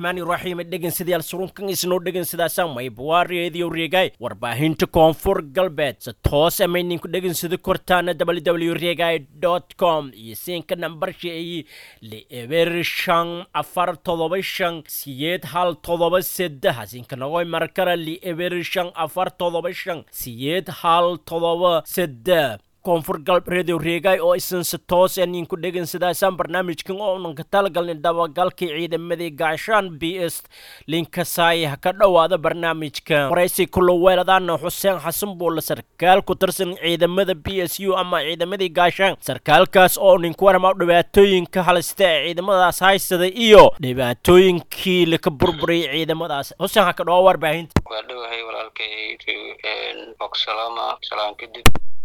raxmaani raxiim dhegeystayaal surunkan isnoo dhegeysadaasaa maybawaariyeediyo reegay warbaahinta koonfur galbeed se toos amayninku dhegeysada kortaana www reegay com iyo siinka nambarsheeyi lieber shan afar todoba shan siyeed hal todoba seddex siinka nagoy markara lieber shan afar todoba shan siyeed hal todoba seddex koonfur galb radio reegay oo isanse toos aninku dhegeynsadaasaan barnaamijkan oo unanka talagalnay dabagalkii ciidamadii gaashaan b s linkasaay ha ka dhowaada barnaamijka waraysi kula weeladaana xuseen xasan buulle sarkaal ku tirsan ciidamada b s u ama ciidamadii gaashaan sarkaalkaas oo ninku warama dhibaatooyinka halista ee ciidamadaas haysada iyo dhibaatooyinkii laka burburiyay ciidamadaas xuseen ha ka dhowaa warbaahinta waa dhowahay walaalkay bogsalaama salaan kadib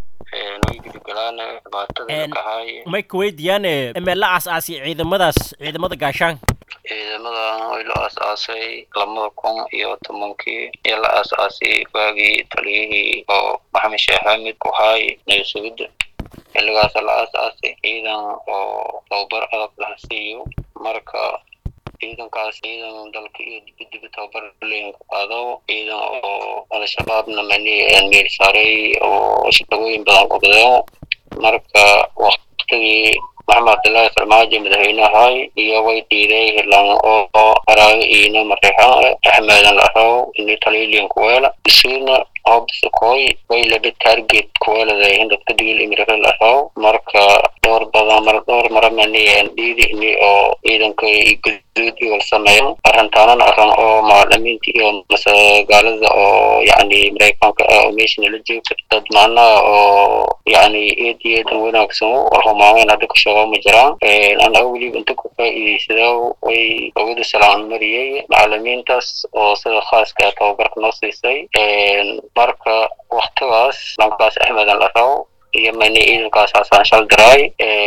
may ka weydiiyaan meela aas-aasay ciidamadaas ciidamada gaashaanka ciidamadan way la aas-aasay lamada kun iyo tobankii iyo la aas-aasay waagii taliyihii oo maxamed sheekh xamid kuhaay naysugida xilligaasa la aas-aasay ciidan oo tababar adag laha siiyo marka ciidankaas ciidan dalka iyo dibadiba tababar leyn ku qaado ciidan oo al-shabaabna mani meel saaray oo shaqooyin badan qabdeen marka waktigii maxamed cabdullaahi farmaajo madaxweynahay iyo way dhiiday hilaan oo araaga iina mareexan axmedan laraw ini taliliyan kuweela isuuna hobsakooy way laba target kuweelada hindadka digil imiraka laraw marka dhowr badan mar dhowr mara mani dhiidi ini oo ciidanka guduud iwal sameeyan arintaanan aran oo macalimiinta iyo masagaalada oo yani mareykanka ah oo meesha nala joogta dad macnaha oo yani eed iyo eedan wanaagsan warhumaameyn hadda ka shaqo ma jiraan ana weliba inta ku faa'iidaysada way ogada salaan mariyey macalimiintaas oo sida khaaska tababarka noo siisay marka waktigaas lankaas axmedan la rabo iyo mani ciidankaas hasaan shal diraay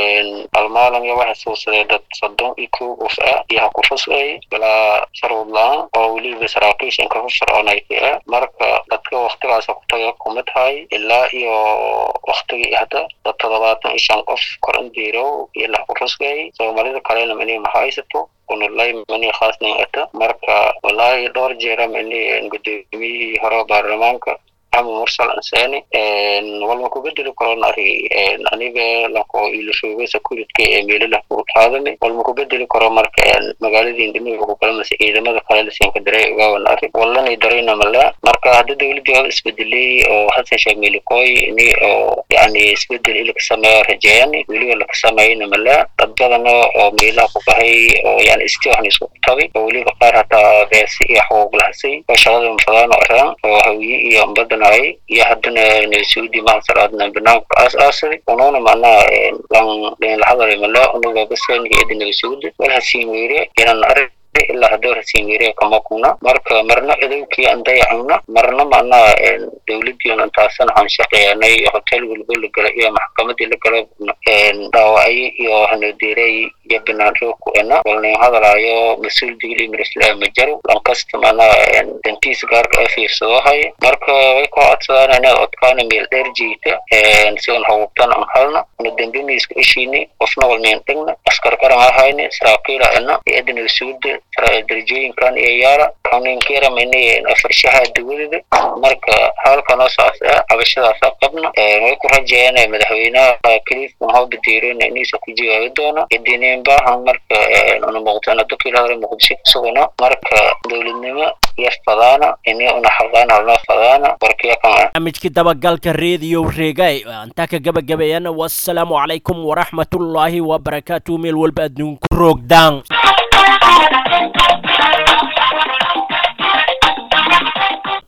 almaalan iyo waxay suusadee dad soddon iyo kow qof ah iyo ha ku rusay ilaa sharwad la-aan oo weliba saraakiisha inka ku sharcoonayta ah marka dadka waktigaas ku taga kuma tahay ilaa iyo waktigii hadda dad toddobaatan iyo shan qof kor indiirow iyo lah ku rusgay soomaalida kalena mani ma haysato kunulay mani khaasnan ata marka walaahi dhowr jeera mani gudoomiyihii hore baarlamaanka maxamed mursal ansani walma ku bedeli karon ari aniga lanko ilashoogay sakuridka ee meelalah ku qaadani walma ku bedeli karo marka magaaladii indimiga ku kalamase ciidamada kale lasiinka daray ogaawan ari walani darayna mala marka hadda dowladii hada isbedelay oo hasan sheekh meelikoy ini oo yani isbedel ilaka sameeya rajeeyani weliba laka sameeyna mala dad badana oo meelaha ku bahay oo yani istiwaxna isku tagay oo weliba qaar hataa beesi iyo xuquuq lahasay oo shaqada mafadaan oo araan oo hawiye iyo ambada iyo haddana naysudi mahasalaadna barnaamijka aas-aasaday unuuna macnaha lan dhinlahadalay mala unuga basaniga eda naysudi wal hasiin weyre inan arag ilaa haddoo hasiin weyre kama kuna marka marna edowkii aan dayacana marna macnaha dowladiion intaasan aan shaqeeyanay hotel walba la gala iyo maxkamadii la gala dhaawacay iyo hanodeeray iyo banaanro ku ena walnin hadalaayo mas-uul digil imirisla ma jaro lankasta macnaha dantiisa gaarka a fiirsado haya marka way ku codsadaan inaad odkaana meel dheer jiita sidan hawubtan aan halna una dambini isku ishiini qofna walnin dhigna askar qaran ahayni saraakiila ena iyo-adana suuda darajooyinkan iyo yaala kaninkira mani afarshaha dawadada marka halkanoo saas ah cabashadaasa qabna way ku rajeeyaan madaxweynaha kaliifkan hoo badiireen inaysa ku jawaabi doona idinin baahan marka una muuqdana dadkii hore muqdisho kusugana marka dowladnimo iyo fadaana ini una xaqaan halnoo fadaana warkiya kan barnaamijkii dabagalka radio reegay antaa ka gabagabeeyana wassalaamu calaykum waraxmatullaahi wabarakaatu meel walba adduunku roogdaan